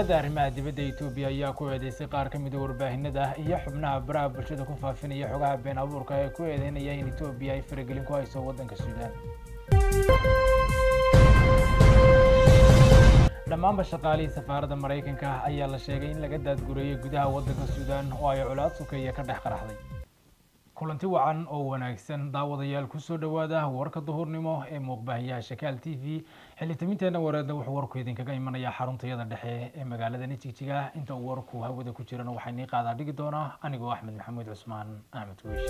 wasaaradda arrimaha dibadda etoobiya ayaa ku eedeysay qaar ka mid a warbaahinada iyo xubnaha baraha bulshada ku faafinaya xogaha been abuurka ee ku eedeynaya in etoobiya ay faragelin ku hayso waddanka suudaan dhammaanba shaqaalihii safaaradda maraykanka ayaa la sheegay in laga daadgureeyey gudaha waddanka suudaan oo ay colaad sukeeya ka dhex qaraxday kulanti wacan oo wanaagsan daawadayaal kusoo dhowaada warka duhurnimo ee muuqbaahiyaha shakaal t v xilitaminteena wareedna wuxuu warku idinkaga imanayaa xaruntayada dhexe ee magaalada nijigjiga inta uu warku hawada ku jirana waxaa nii qaadaa dhigi doonaa anigoo axmed maxamuud cusmaan axmed wiish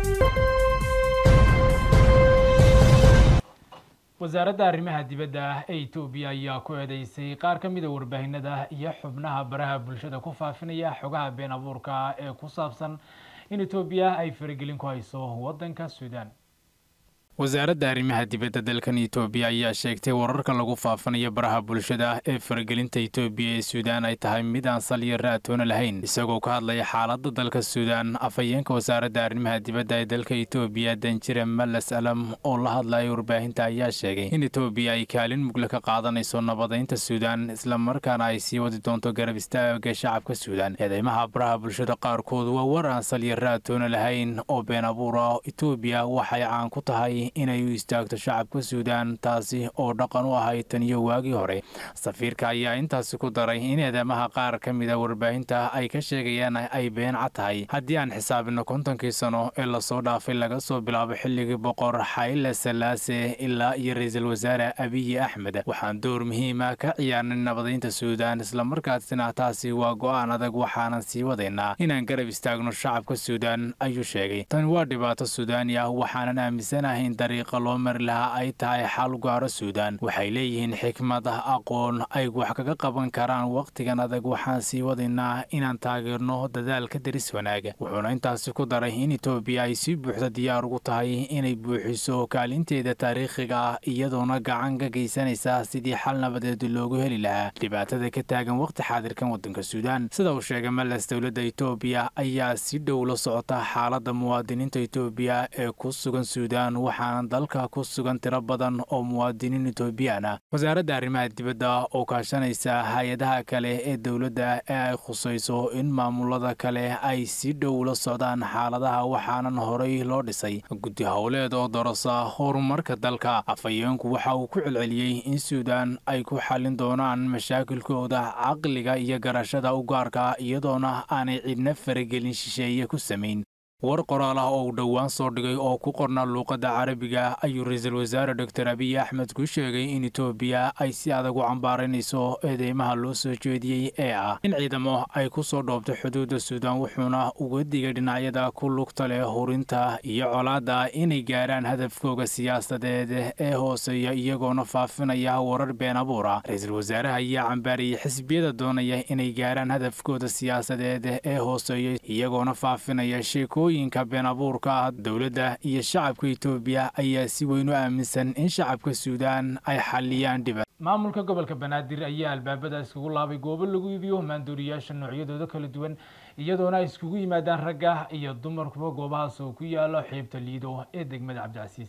wasaaradda arrimaha dibadda ee etoobiya ayaa ku eedeysay qaar ka mid a warbaahinada iyo xubnaha baraha bulshada ku faafinaya xogaha been abuurka ee ku saabsan in etoobiya ay faragelin ku hayso waddanka suudaan wasaaradda arrimaha dibadda dalkan etoobiya ayaa sheegtay wararka lagu faafanayo baraha bulshada ee faragelinta etoobiya ee suudaan ay tahay mid aan sal iyo raatoona lahayn isagoo ka hadlaya xaaladda dalka suudaan afhayeenka wasaaradda arrimaha dibadda ee dalka etoobiya danjire malas alam oo la hadlaya warbaahinta ayaa sheegay in etoobiya ay kaalin mugle ka qaadanayso nabadaynta suudaan islamarkaana ay sii wadi doonto garab istaaga shacabka suudaan eedeymaha baraha bulshada qaarkood waa war aan sal iyo raatoona lahayn oo been abuura etoobiya waxay caan ku tahay inay u istaagto shacabka suudaan taasi oo dhaqan u ahayd tan iyo waagii hore safiirka ayaa intaasi ku daray in eedamaha qaar ka mid a warbaahinta ay ka sheegayaan ay been cad tahay haddii aan xisaabino kontonkii sano ee lasoo dhaafay laga soo bilaabo xilligii boqor xayle salaase ilaa iyo ra-iisul wasaare abiyi axmed waxaan door muhiima ka ciyaarnay nabadaynta suudaan islamarkaasina taasi waa go-aan adag waxaanan sii wadaynaa inaan garab istaagno shacabka suudaan ayuu sheegay tani waa dhibaato suudaani ah waxaanan aaminsanahay dariiqa loo mari lahaa ay tahay xal gaaro suudaan waxay leeyihiin xikmad aqoon ay wax kaga qaban karaan wakhtigan adag waxaan sii wadaynaa inaan taageerno dadaalka daris wanaaga wuxuuna intaasi ku daray in etoobiya ay si buuxda diyaar ugu tahay inay buuxiso kaalinteeda taariikhiga ah iyadoona gacan ka geysanaysa sidii xal nabadeed loogu heli lahaa dhibaatada ka taagan wakhti xaadirkan waddanka suudaan sida uu sheegay malas dowladda etoobiya ayaa si dhow la socota xaaladda muwaadiniinta etoobiya ee ku sugan suudaan dalka ku sugan tiro badan oo muwaadiniin etoobiyaan ah wasaaradda arrimaha dibadda oo kaashanaysa hay-adaha kale ee dowladda ee ay khusayso in maamulada kale ay si dhow la socdaan xaaladaha waxaanan horay loo dhisay guddi howleed oo darasa horumarka dalka afhayeenku waxa uu ku celceliyey in suudaan ay ku xallin doonaan mashaakilkooda caqliga iyo garashada u gaarka iyadoona aanay cidna faragelin shisheeye ku samayn war qoraal ah oo uu dhowaan soo dhigay oo ku qornaa luuqadda carabiga ayuu ra-iisul wasaare doctor abiy axmed ku sheegay in etoobiya ay si adag u cambaaraynayso eedeymaha loo soo jeediyey ee ah in ciidamo ay ku soo dhoobto xuduudda suudaan wuxuuna uga digay dhinacyada ku lugta leh hurinta iyo colaadda inay gaarhaan hadafkooga siyaasadeed ee hooseeya iyagoona faafinaya warar been abuura ra-iisul wasaaraha ayaa cambaariyey xisbiyada doonaya inay gaarhaan hadafkooda siyaasadeed ee hooseeya iyagoona faafinaya sheeko yinka been abuurka dowladda iyo shacabka etoobiya ayaa si weyn u aaminsan in shacabka suudaan ay xalliyaan dhiba maamulka gobolka banaadir ayaa albaabada iskugu laabay goobo lagu iibiyo maandooriyaasha noocyadooda kala duwan iyadoona ay iskugu yimaadaan ragga iyo dumarkuba goobahaas oo ku yaalo xiibta liido ee degmada cabdicasiis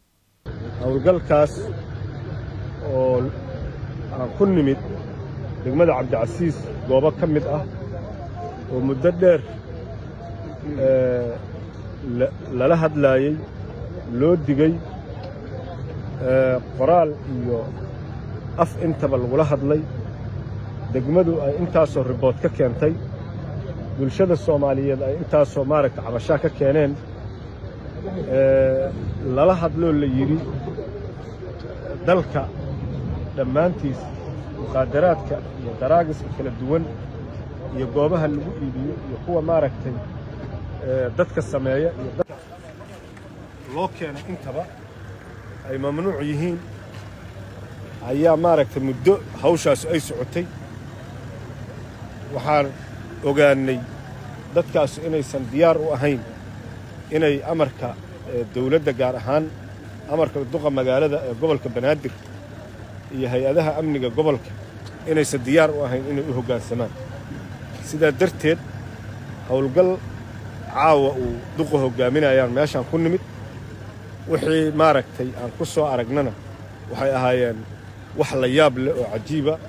howlgalkaas oo aan ku nimid degmada cabdicasiis goobo ka mid ah oo muddo dheer lala hadlaayey loo digey qoraal iyo af intaba lagula hadlay degmadu ay intaasoo ribood ka keentay bulshada soomaaliyeed ay intaasoo maaragta cabashaa ka keeneen lala hadloo la yidhi dalka dhammaantiis muqaadaraadka iyo daraagiska kala duwan iyo goobaha lagu iibiyo iyo kuwa maaragtay dadka sameeya iyo dadka loo keenay intaba ay mamnuuc yihiin ayaa maaragtay muddo hawshaasu ay socotay waxaan ogaannay dadkaasu inaysan diyaar u ahayn inay amarka dawladda gaar ahaan amarka duqa magaalada ee gobolka banaadir iyo hay-adaha amniga gobolka inaysan diyaar u ahayn inay u hoggaansamaan sidaa darteed howlgal caawa uu duqa hoggaaminayaan meeshaan ku nimid wixii maaragtay aan ku soo aragnana waxay ahaayeen wax la yaab leh oo cajiiba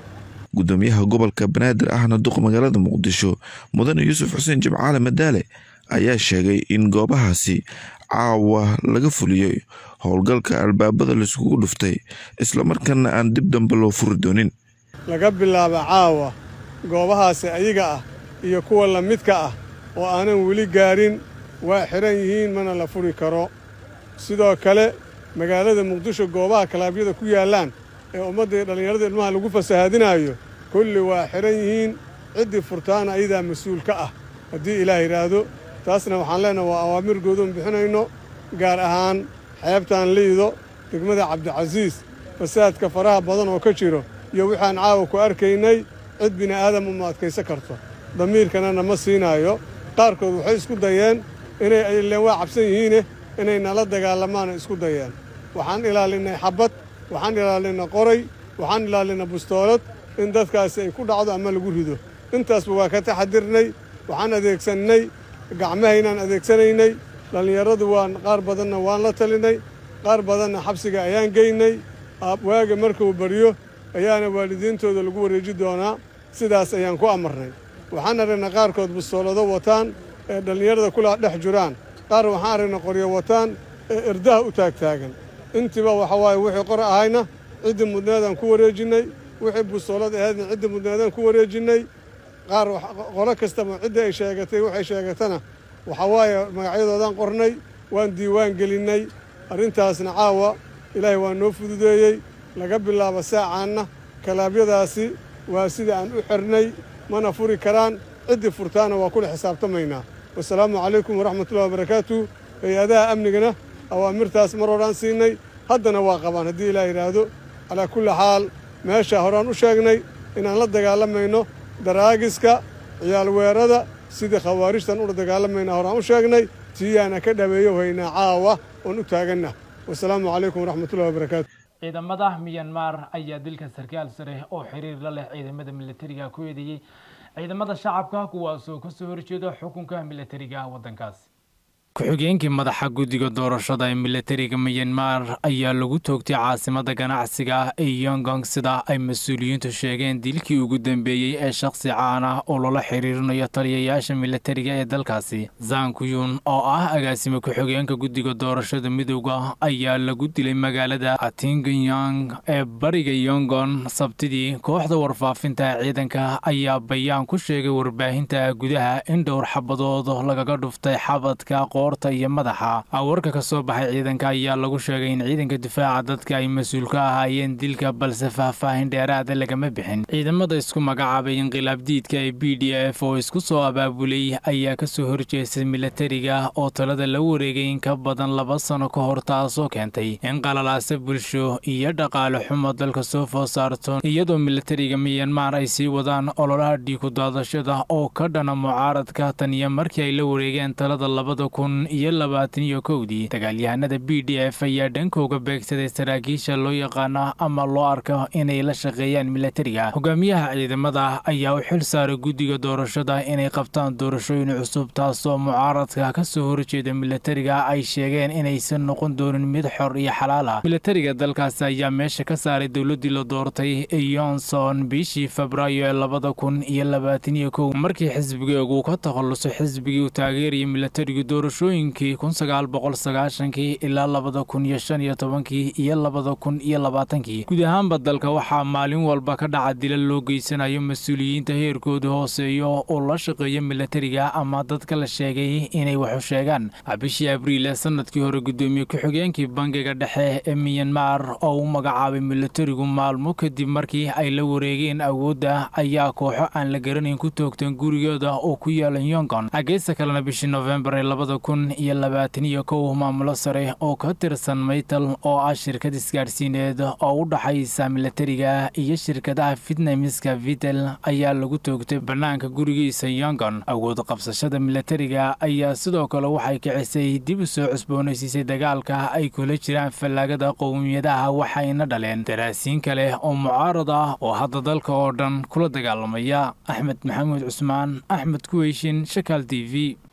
gudoomiyaha gobolka banaadir ahna duq magaalada muqdisho mudane yuusuf xuseen jimcaale madaale ayaa sheegay in goobahaasi caawa laga fuliyey howlgalka albaabada laiskugu dhuftay islamarkaana aan dib dambe loo furi doonin laga bilaabo caawa goobahaasi ayaga ah iyo kuwa la midka ah oo aanan weli gaarin waa xidhan yihiin mana la furi karo sidoo kale magaalada muqdisho goobaha kalaabyada ku yaallaan ee ummadda iyo dhallinyarada ilmaha lagu fasahaadinaayo kulli waa xidhan yihiin ciddii furtaana ayadaa mas-uul ka ah haddii ilaah yidhaahdo taasna waxaan leenaha waa awaamir goodoon bixinayno gaar ahaan xeebtaan liido degmada cabdicasiis fasaadka faraha badan oo ka jiro iyo waxaan caawa ku arkaynay cid bini'aadama ma adkaysan karto damiirkana nama siinaayo qaarkood waxay isku dayeen inay ileen waa cabsan yihiine inay nala dagaalamaana isku dayeen waxaan ilaalinnay xabbad waxaan ilaalinay qoray waxaan ilaalinay bustoolad in dadkaasi ay ku dhacdo ama lagu rido intaasba waa ka taxadirnay waxaan adeegsannay gacmahaynaan adeegsanaynay dhallinyaradu waan qaar badanna waan la talinay qaar badanna xabsiga ayaan geynay waaga markuu baryo ayaana waalidiintooda lagu wareeji doonaa sidaas ayaan ku amarnay waxaan aragnay qaarkood bustoolado wataan ee dhallinyarada kula dhex jiraan qaar waxaan aragnay qoryo wataan ee irdaha u taagtaagan intiiba waxa waaye wixii qor ahayna ciddii mudneedaan ku wareejinnay wixii bustoolad ahaydna ciddii mudneedaan ku wareejinnay qaar qolo kastaba ciddii ay sheegatay waxay sheegatana waxa waaye magacyadoodaan qornay waan diiwaan gelinnay arrintaasna caawa ilaahay waa noo fududeeyey laga bilaabo saacaanna kalaabyadaasi waa sida aan u xirnay mana furi karaan ciddii furtaana waa kula xisaabtamaynaa wasalaamu calaykum waraxmatullahi wabarakaatu hay-adaha amnigana awaamirtaas mar horaan siinay haddana waa qabaan haddii ilaah yidhaahdo calaa kulli xaal meesha horaan u sheegnay inaan la dagaalamayno daraagiska ciyaalweerada sidii khawaarijtan ula dagaalamayna horaan u sheegnay tiyaana ka dhaweeyo haynaa caawa oon u taaganna wasalaamu calaykum waraxmatullahi wabarakaatu ciidamada miyanmar ayaa dilka sarkaal sare oo xiriir la leh ciidamada militariga ku eedeeyey ciidamada shacabka kuwaasoo kasoo horjeeda xukunka militariga waddankaasi ku-xigeenkii madaxa guddiga doorashada ee militariga miyanmar ayaa lagu toogtay caasimada ganacsiga ee yongong sida ay mas-uuliyiintu sheegeen dilkii ugu dambeeyey ee shakhsi caan ah oo loola xiriirinayo taliyayaasha militariga ee dalkaasi zankuyun oo ah agaasime ku-xigeenka guddiga doorashada midowda ayaa lagu dilay magaalada atinganyang ee bariga yongon sabtidii kooxda warfaafinta ciidanka ayaa bayaan ku sheegay warbaahinta gudaha in dhowr xabadood lagaga dhuftay xabadka qoorta iyo madaxa warka ka soo baxay ciidanka ayaa lagu sheegay in ciidanka difaaca dadka ay mas-uul ka ahaayeen dilka balse faahfaahin dheeraada lagama bixin ciidamada isku magacaabay inqilaab diidka ee b d f oo isku soo abaabulay ayaa kasoo horjeestay militariga oo talada la wareegay in ka badan laba sano ka hor taasoo keentay in qalalaasa bulsho iyo dhaqaale xumo dalka soo food saarto iyadoo militariga miyanmar ay sii wadaan ololaha dhiiku daadashada oo ka dhana mucaaradka tan iyo markii ay la wareegeen talada labada kun iyo labaatan iyo kowdii dagaalyahanada b d f ayaa dhankooga beegsaday saraakiisha loo yaqaano ama loo arko inay la shaqeeyaan militariga hogaamiyaha ciidamada ayaa u xil saaray guddiga doorashada inay qabtaan doorashooyin cusub taasoo mucaaradka kasoo horjeeda militariga ay sheegeen inaysan noqon doonin mid xor iyo xalaal ah militariga dalkaasi ayaa meesha ka saaray dowladii la doortay yonson bishii febraayo ee labada kun iyo labaatan iyo kow markii xisbigeegu ka takhalluso xisbigii u taageerayay militariga doorashooyinkii kun sagaal boqol sagaashankii ilaa labada kun iyo shan iyo tobankii iyo labada kun iyo labaatankii guud ahaanba dalka waxaa maalin walba ka dhaca dilal loo geysanayo mas-uuliyiinta heerkooda hooseeyo oo la shaqeeya militariga ama dadka la sheegay inay waxu sheegaan bishii abriil ee sanadkii hore gudoomiye ku-xigeenkii bangiga dhexe ee miyanmar oo u magacaabay militarigu maalmo kadib markii ay la wareegeen awoodda ayaa kooxo aan la garanayn ku toogteen gurigooda oo ku yaala yongon geesta kalena bishii nofembar ee labada kun iyo labaatan iyo kow maamulo sare oo ka tirsan maytal oo ah shirkad isgaadhsiineed oo u dhaxaysa militariga iyo shirkadaha fitnamiska vitel ayaa lagu toogtay bannaanka gurigiisa yongon awood qabsashada militariga ayaa sidoo kale waxay kicisay dib u soo cusboonaysiisay dagaalka ay kula jiraan fallaagada qowmiyadaha waxayna dhaleen daraasiin kale oo mucaarad ah oo hadda dalka oo dhan kula dagaalamaya axmed maxamuud cusmaan axmed kuweyshin shakaal t v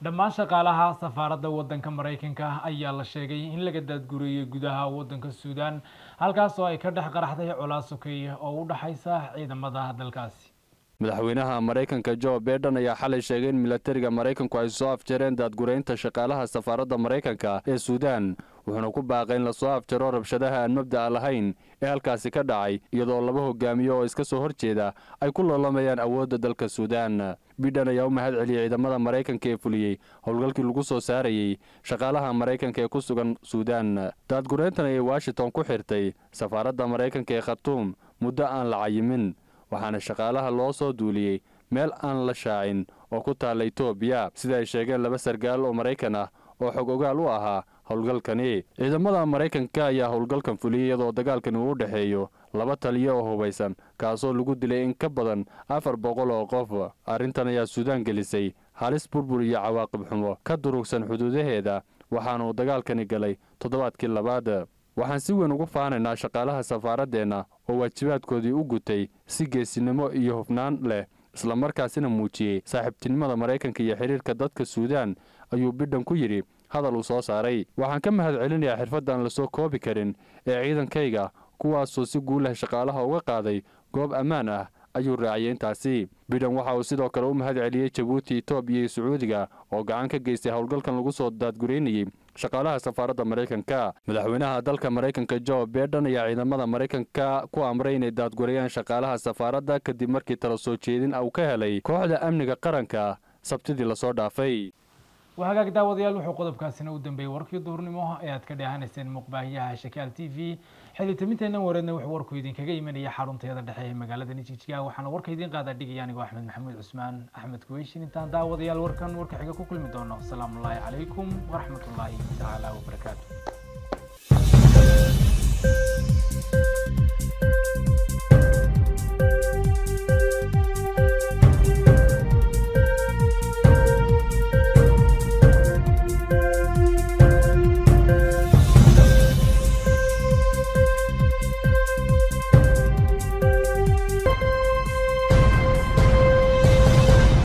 dhammaan shaqaalaha safaaradda waddanka maraykanka ayaa la sheegay in laga daadgureeyey gudaha waddanka suudaan halkaas oo ay ka dhex qaraxday colaad sokeeye oo u dhexaysa ciidamada dalkaasi madaxweynaha maraykanka jo biden ayaa xalay sheegay in milatariga maraykanku ay soo afjareen daadgureynta shaqaalaha safaaradda maraykanka ee suudaan wuxuuna ku baaqay in lasoo afjaro rabshadaha aan mabda'a lahayn ee halkaasi ka dhacay iyadoo laba hogaamiyo oo iska soo hor jeeda ay ku loolamayaan awoodda dalka suudaan bidhan ayaa u mahad celiyey ciidamada maraykanka ee fuliyey howlgalkii lagu soo saarayey shaqaalaha maraykanka ee ku sugan suudaan daadgureyntan ayay washington ku xirtay safaaradda maraykanka ee khatuum muddo aan la cayimin waxaana shaqaalaha loo soo duuliyey meel aan la shaacin oo ku taalla etoobiya sida ay sheegeen laba sargaal oo maraykan ah oo xog ogaal u ahaa howlgalkani ciidamada maraykanka ayaa howlgalkan fuliyey iyadoo dagaalkani uu u dhexeeyo laba taliyo oo hubaysan kaasoo lagu dilay in ka badan afar boqol oo qof arrintan ayaa suudaan gelisay halis burbur iyo cawaaqib xumo ka durugsan xuduudaheeda waxaana uu dagaalkani galay toddobaadkii labaad waxaan si weyn ugu faanaynaa shaqaalaha safaaradeenna oo waajibaadkoodii u gutay si geesinimo iyo hufnaan leh islamarkaasina muujiyey saaxiibtinimada maraykanka iyo xidhiirka dadka suudaan ayuu bidhan ku yidhi hadal uu soo saaray waxaan ka mahad celinayaa xirfaddan lasoo koobi karin ee ciidankayga kuwaasoo si guulah shaqaalaha uga qaaday goob ammaan ah ayuu raaciyey intaasi bidhan waxa uu sidoo kale u mahad celiyey jabuuti etoobiya iyo sacuudiga oo gacan ka geystay howlgalkan lagu soo daadgureynayey shaqaalaha safaaradda maraykanka madaxweynaha dalka maraykanka jo biden ayaa ciidamada maraykanka ku amray inay daadgureeyaan shaqaalaha safaaradda kadib markii tala soo jeedin uu ka helay kooxda amniga qaranka sabtidii lasoo dhaafay waa hagaag daawadayaal wuxuu qodobkaasina u dambeeyey warkii duhurnimo ee aad ka dheehanayseen muuqbaahiyaha shakaal t v xilitaminteennan wareedna wuxuu warku idinkaga imanaya xarunteeda dhexe ee magaalada nijijiga waxaana warka idiin qaadaa dhigaya anigoo axmed maxamuud cusmaan axmed kuweyshin intaan daawadayaal warkan warka xiga ku kulmi doono asalaamu ullaahi calaykum waraxmatullaahi tacaala wabarakaatu